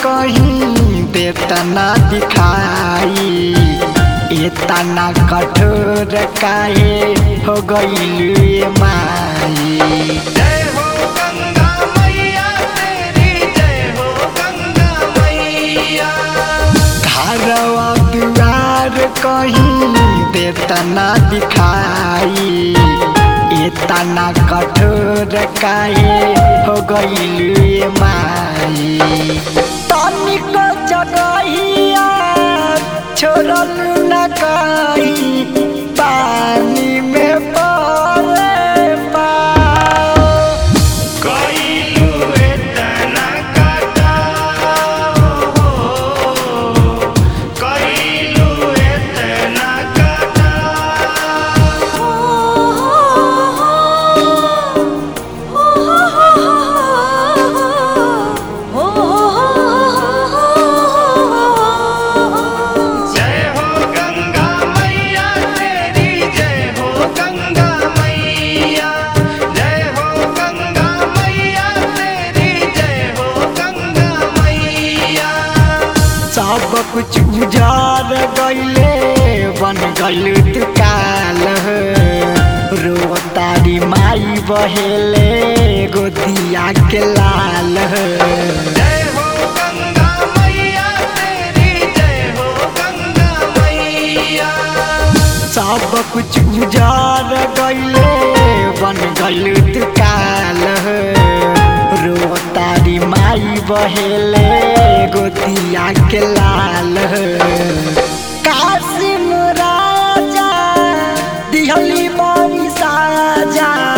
कहीं देतना दिखाई इतना कठोर काहे हो गईल माई जय हो गंगा मैया तेरी जय हो गंगा मैया घरवा दुआर कहीं देतना दिखाई इतना कठोर काहे हो गईल माई तनिक जगहिया छोड़ल न कहीं पानी में पड़े पाओ कइलू एतना कटाओ कइलू एतना जय हो गंगा मैया तेरी जय हो गंगा मैया जय हो गंगा मैया तेरी जय हो गंगा मैया सब कुछ उजार गईले बन गईल दुकाल रोतारी माई बहेले गोदिया के लाल जय हो गंगा मैया तेरी जय हो गंगा मैया सब कुछ उजार गईले बन गईल दुकाल रोतारी माई बहेले गोदिया के लाल कासिम राजा दिहली बड़ी साजा